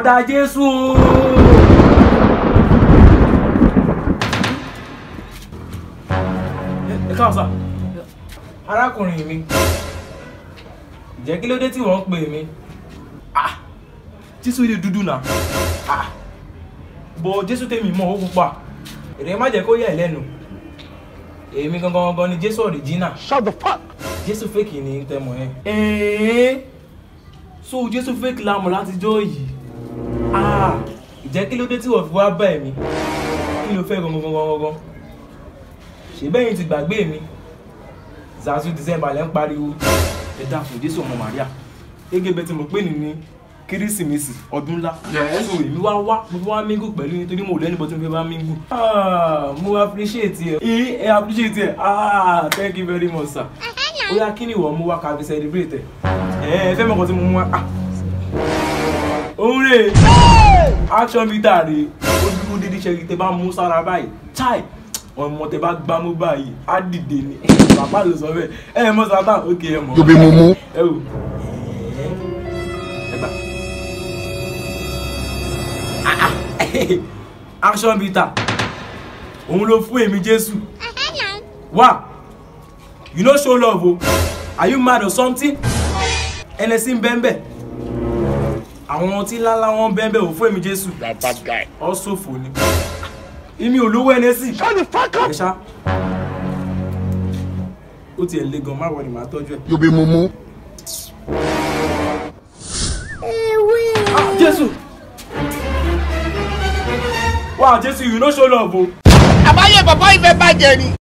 bọ̀dá jésù o. ẹ káwọn sá arákùnrin mi jẹ́ kí ló dé tí wọ́n ń pè mí Ah, jésù ilé dúdú náà Ah, bọ̀ jésù tèmi mọ̀ ó pupa èrè má jẹ́ kó yà ẹ́ lẹ́nu èmi gangan gangan ni jésù ọ̀rìjínà Shut the fuck. jésù fèkì ní tẹmọ yẹn. ẹ̀ẹ́n so jésù fèkì la mọ̀ látijọ́ yìí Ah, ìjẹ́ kí ló dé tí wọ́n fi wá bá ẹ̀mí kí ló fẹ́ gangan gangan gangan ṣèbẹ́yìn ti gbàgbé mi zazu december lẹ́ ń pariwo ẹ dákun jésù ọmọ maria gẹ́gẹ́ bẹ́ẹ̀ tí mo pè ní ní kérésìmesì ọdún ńlá so èmi wá wá mo fi wá mingu pẹ̀lú yín torí mo lẹ́nu bọ́ tí mo fi bá mingu Ah, mo appreciate ẹ ẹ ẹ appreciate ẹ ah thank you very much sir ó yá kí ni ìwọ mú wá ká fi celebrate ẹ ẹ fẹ́ mọ̀kàn tí mo mú wá ah òun rè action meter rè ó dúró dídí ṣe tẹ bá mú sára báyìí chai ọmọ tẹ bá gbámú báyìí á dìde ni bàbá ló sọ bẹ́ẹ̀ ẹ ẹ mọ sátán ókè ẹ mọ. Jobi mumu. ẹ wò ẹ gbà. Ah, ah. action meter òun ló fún èmi jésù wá you no show love o are you mad or something ẹnẹsí ń bẹ́ẹ̀ bẹ́ẹ̀ àwọn tí ńláńlá wọn bẹ́ẹ̀ bẹ́ẹ̀ ò fún èmi jésù You are bad guy. ọ ṣòfò ni èmi ò lówó ẹnẹsì Shut the fuck ẹ up. ṣá ó tiẹ̀ le gan má wọ ni màá tọ́jú ẹ̀. Jobi mumu. Ah, jésù wá jésù you no show love o. àbáyé bàbá ìfẹ́ bàjẹ́ ni.